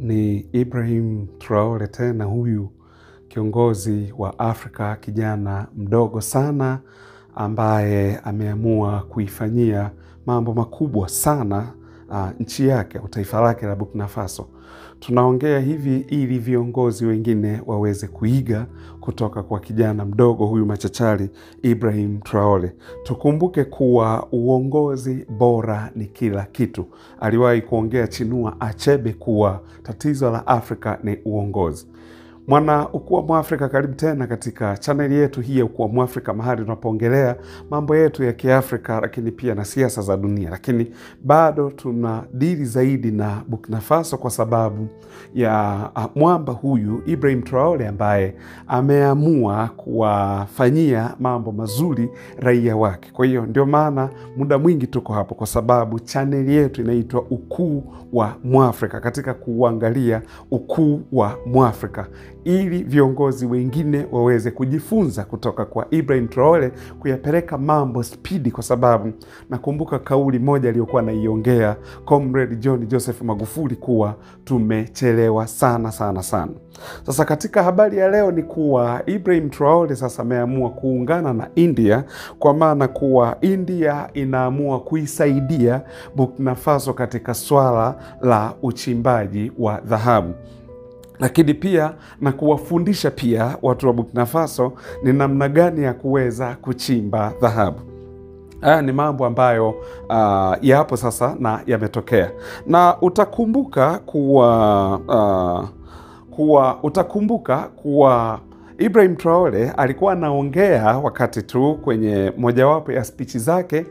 Ni Ibrahim Traore tena, huyu kiongozi wa Afrika, kijana mdogo sana ambaye ameamua kuifanyia mambo makubwa sana uh, nchi yake au taifa lake la Burkina Faso. Tunaongea hivi ili viongozi wengine waweze kuiga kutoka kwa kijana mdogo huyu machachari Ibrahim Traore. Tukumbuke kuwa uongozi bora ni kila kitu. Aliwahi kuongea Chinua Achebe kuwa tatizo la Afrika ni uongozi. Mwana Ukuu Mwafrika, karibu tena katika chaneli yetu hii ya Ukuu Mwafrika, mahali tunapoongelea mambo yetu ya Kiafrika, lakini pia na siasa za dunia. Lakini bado tuna dili zaidi na Burkina Faso kwa sababu ya uh, mwamba huyu Ibrahim Traore ambaye ameamua kuwafanyia mambo mazuri raia wake. Kwa hiyo ndio maana muda mwingi tuko hapo, kwa sababu chaneli yetu inaitwa Ukuu wa Mwafrika, katika kuangalia ukuu wa Mwafrika ili viongozi wengine waweze kujifunza kutoka kwa Ibrahim Traore kuyapeleka mambo spidi, kwa sababu nakumbuka kauli moja aliyokuwa anaiongea Comrade John Joseph Magufuli kuwa tumechelewa sana sana sana. Sasa katika habari ya leo ni kuwa Ibrahim Traore sasa ameamua kuungana na India, kwa maana kuwa India inaamua kuisaidia Burkina Faso katika swala la uchimbaji wa dhahabu lakini pia na kuwafundisha pia watu wa Burkina Faso ni namna gani ya kuweza kuchimba dhahabu. Haya ni mambo ambayo uh, yapo sasa na yametokea, na utakumbuka kuwa uh, kuwa utakumbuka kuwa Ibrahim Traore alikuwa anaongea wakati tu kwenye mojawapo ya spichi zake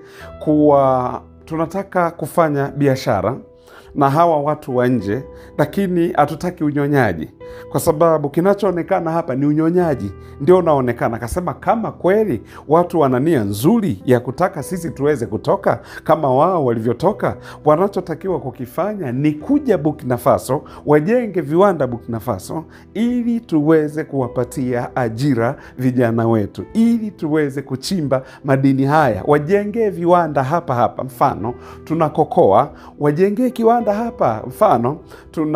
kuwa tunataka kufanya biashara na hawa watu wa nje, lakini hatutaki unyonyaji, kwa sababu kinachoonekana hapa ni unyonyaji ndio unaonekana. Akasema kama kweli watu wana nia nzuri ya kutaka sisi tuweze kutoka kama wao walivyotoka, wanachotakiwa kukifanya ni kuja Burkina Faso, wajenge viwanda Burkina Faso, ili tuweze kuwapatia ajira vijana wetu, ili tuweze kuchimba madini haya, wajengee viwanda hapa hapa. Mfano tunakokoa, wajengee kiwanda hapa mfano tuna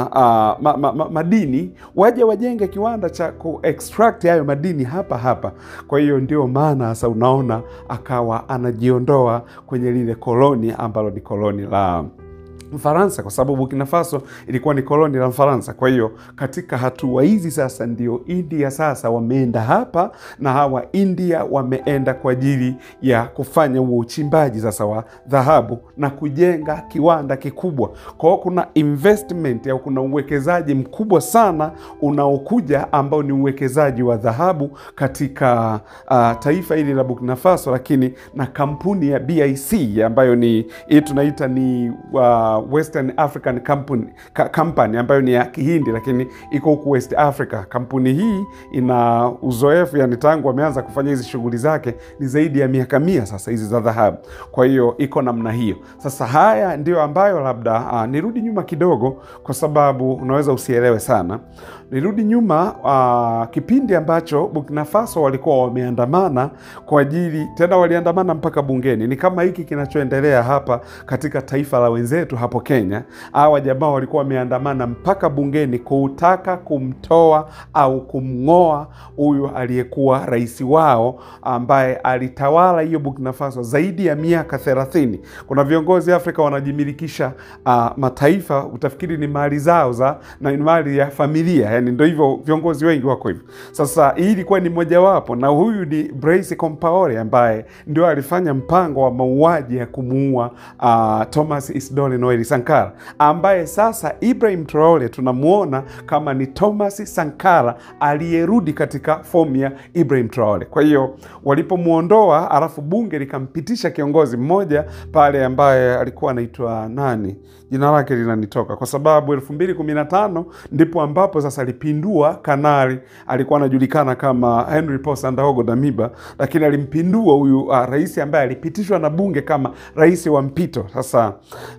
uh, ma, ma, ma, madini waje wajenge kiwanda cha ku extract hayo madini hapa hapa. Kwa hiyo ndio maana sasa unaona akawa anajiondoa kwenye lile koloni ambalo ni koloni la Mfaransa kwa sababu Burkina Faso ilikuwa ni koloni la Mfaransa. Kwa hiyo katika hatua hizi sasa ndio India sasa wameenda hapa na hawa India wameenda kwa ajili ya kufanya huo uchimbaji sasa wa dhahabu na kujenga kiwanda kikubwa. Kwa hiyo kuna investment au kuna uwekezaji mkubwa sana unaokuja ambao ni uwekezaji wa dhahabu katika uh, taifa hili la Burkina Faso, lakini na kampuni ya BIC ambayo ni hii tunaita ni uh, Western African Company, Company ambayo ni ya Kihindi lakini iko huku West Africa. Kampuni hii ina uzoefu yani, tangu wameanza kufanya hizi shughuli zake ni zaidi ya miaka mia sasa hizi za dhahabu. Kwa hiyo iko namna hiyo. Sasa haya ndio ambayo labda uh, nirudi nyuma kidogo, kwa sababu unaweza usielewe sana. Nirudi nyuma uh, kipindi ambacho Burkina Faso walikuwa wameandamana kwa ajili tena, waliandamana mpaka bungeni. Ni kama hiki kinachoendelea hapa katika taifa la wenzetu hapo Kenya. Hawa jamaa walikuwa wameandamana mpaka bungeni kutaka kumtoa au kumng'oa huyu aliyekuwa rais wao ambaye alitawala hiyo Burkina Faso zaidi ya miaka thelathini. Kuna viongozi Afrika wanajimilikisha uh, mataifa, utafikiri ni mali zao za na mali ya familia, yani ndo hivyo, viongozi wengi wako hivyo. Sasa hii ilikuwa ni mojawapo, na huyu ni Blaise Compaore ambaye ndio alifanya mpango wa mauaji ya kumuua uh, Thomas Isidore Noel Sankara ambaye sasa Ibrahim Traore tunamwona kama ni Thomas Sankara aliyerudi katika fomu ya Ibrahim Traore. Kwa hiyo walipomwondoa, alafu bunge likampitisha kiongozi mmoja pale ambaye alikuwa anaitwa nani, jina lake linanitoka kwa sababu elfu mbili kumi na tano ndipo ambapo sasa alipindua kanali, alikuwa anajulikana kama Henry Paul Sandaogo Damiba, lakini alimpindua huyu uh, rais ambaye alipitishwa na bunge kama rais wa mpito. Sasa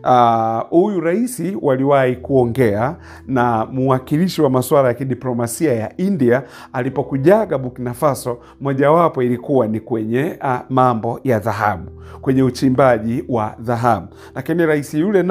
huyu uh, rais waliwahi kuongea na mwakilishi wa masuala ya kidiplomasia ya India alipokujaga Burkina Faso, mojawapo ilikuwa ni kwenye uh, mambo ya dhahabu, kwenye uchimbaji wa dhahabu, lakini rais yule naye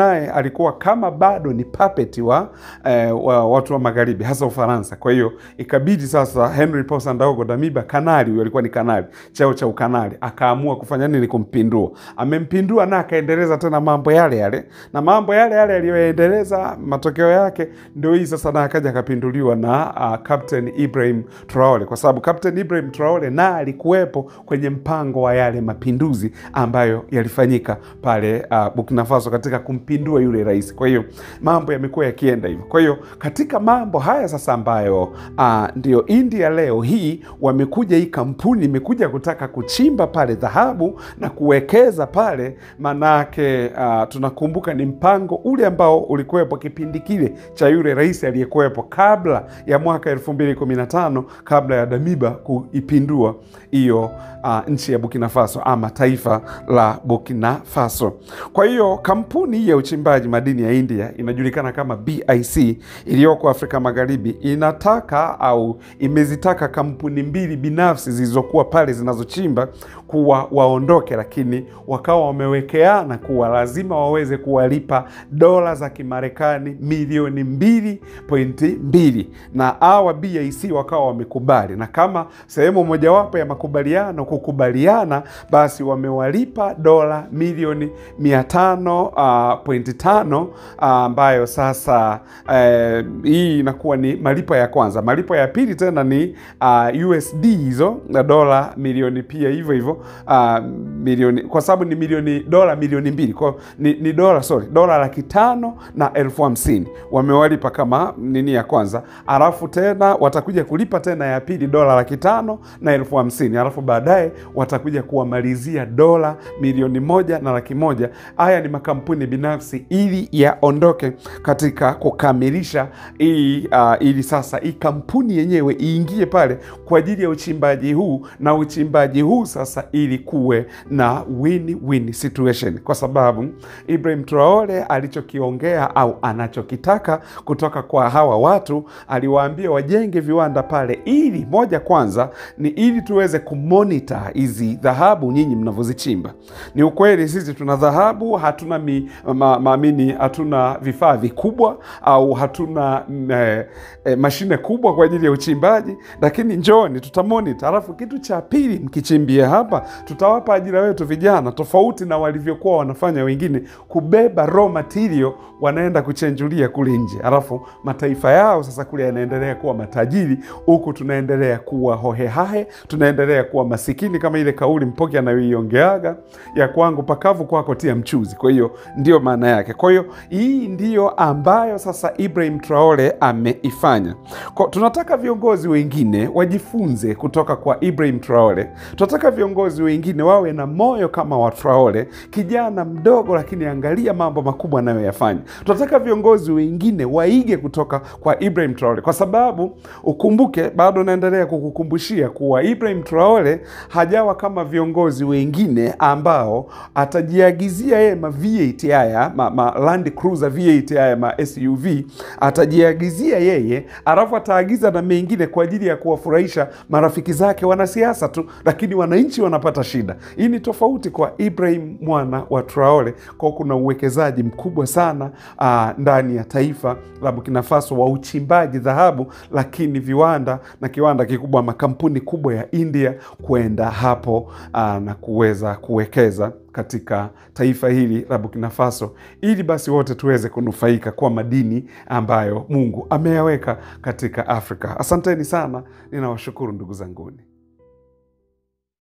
alikuwa kama bado ni puppet wa, eh, wa watu wa magharibi hasa Ufaransa. Kwa hiyo ikabidi sasa Henry Paul Sandaogo Damiba, kanali huyo alikuwa ni kanali, cheo cha ukanali, akaamua kufanya nini? Kumpindua. Amempindua na akaendeleza tena mambo yale yale, na mambo yale yale aliyoendeleza, matokeo yake ndio hii sasa, na akaja akapinduliwa na uh, Captain Ibrahim Traore, kwa sababu Captain Ibrahim Traore na alikuwepo kwenye mpango wa yale mapinduzi ambayo yalifanyika pale uh, Burkina Faso katika kumpindua yule rais. Kwa hiyo mambo yamekuwa yakienda hivyo. Kwa hiyo katika mambo haya sasa ambayo uh, ndio India leo hii wamekuja, hii kampuni imekuja kutaka kuchimba pale dhahabu na kuwekeza pale, manake uh, tunakumbuka ni mpango ule ambao ulikuwepo kipindi kile cha yule rais aliyekuwepo kabla ya mwaka elfu mbili kumi na tano kabla ya Damiba kuipindua hiyo uh, nchi ya Burkina Faso ama taifa la Burkina Faso. Kwa hiyo kampuni hii ya uchimbaji madini ya India inajulikana kama BIC iliyoko Afrika Magharibi inataka au imezitaka kampuni mbili binafsi zilizokuwa pale zinazochimba kuwa waondoke, lakini wakawa wamewekeana kuwa lazima waweze kuwalipa dola za Kimarekani milioni mbili pointi mbili na hawa BIC wakawa wamekubali, na kama sehemu mojawapo ya makubaliano kukubaliana, basi wamewalipa dola milioni mia tano uh, pointi tano ambayo uh, sasa uh, hii inakuwa ni malipo ya kwanza. Malipo ya pili tena ni uh, USD hizo na dola milioni pia hivyo hivyo uh, milioni kwa sababu ni milioni dola milioni mbili kwa ni, ni dola sorry dola laki tano na elfu hamsini wamewalipa kama nini ya kwanza, alafu tena watakuja kulipa tena ya pili dola laki tano na elfu hamsini alafu baadaye watakuja kuwamalizia dola milioni moja na laki moja. Haya ni makampuni binafsi ili yaondoke katika kukamilisha hii uh, ili sasa hii kampuni yenyewe iingie pale kwa ajili ya uchimbaji huu, na uchimbaji huu sasa ili kuwe na win-win situation, kwa sababu Ibrahim Traore alichokiongea au anachokitaka kutoka kwa hawa watu, aliwaambia wajenge viwanda pale, ili moja kwanza ni ili tuweze kumonita hizi dhahabu nyinyi mnavyozichimba. Ni ukweli sisi tuna dhahabu, hatuna mi, ma, maamini hatuna vifaa vikubwa au hatuna mm, eh, eh, mashine kubwa kwa ajili ya uchimbaji, lakini njoni tutamonita. Alafu kitu cha pili, mkichimbia hapa, tutawapa ajira wetu vijana, tofauti na walivyokuwa wanafanya wengine, kubeba raw material wanaenda kuchenjulia kule nje, alafu mataifa yao sasa kule yanaendelea kuwa matajiri, huku tunaendelea kuwa hohehahe, tunaendelea kuwa masikini, kama ile kauli Mpoki anayoiongeaga ya kwangu pakavu, kwako tia mchuzi. Kwa hiyo ndio maana yake. Kwa hiyo hii ndiyo ambayo sasa Ibrahim Traore ameifanya. Kwa tunataka viongozi wengine wajifunze kutoka kwa Ibrahim Traore. Tunataka viongozi wengine wawe na moyo kama wa Traore, kijana mdogo, lakini angalia mambo makubwa anayoyafanya. Tunataka viongozi wengine waige kutoka kwa Ibrahim Traore, kwa sababu ukumbuke, bado naendelea kukukumbushia kuwa Ibrahim Traore hajawa kama viongozi wengine ambao atajiagizia yeye ma V8 haya ma, ma Land Cruiser V8 haya ma SUV atajiagizia yeye, alafu ataagiza na mengine kwa ajili ya kuwafurahisha marafiki zake wanasiasa tu, lakini wananchi wanapata shida. Hii ni tofauti kwa Ibrahim mwana wa Traore, kwa kuna uwekezaji mkubwa sana aa, ndani ya taifa la Burkina Faso wa uchimbaji dhahabu, lakini viwanda na kiwanda kikubwa, makampuni kubwa ya India kwenda hapo aa, na kuweza kuwekeza katika taifa hili la Burkina Faso ili basi wote tuweze kunufaika kwa madini ambayo Mungu ameyaweka katika Afrika. Asanteni sana, ninawashukuru ndugu zanguni.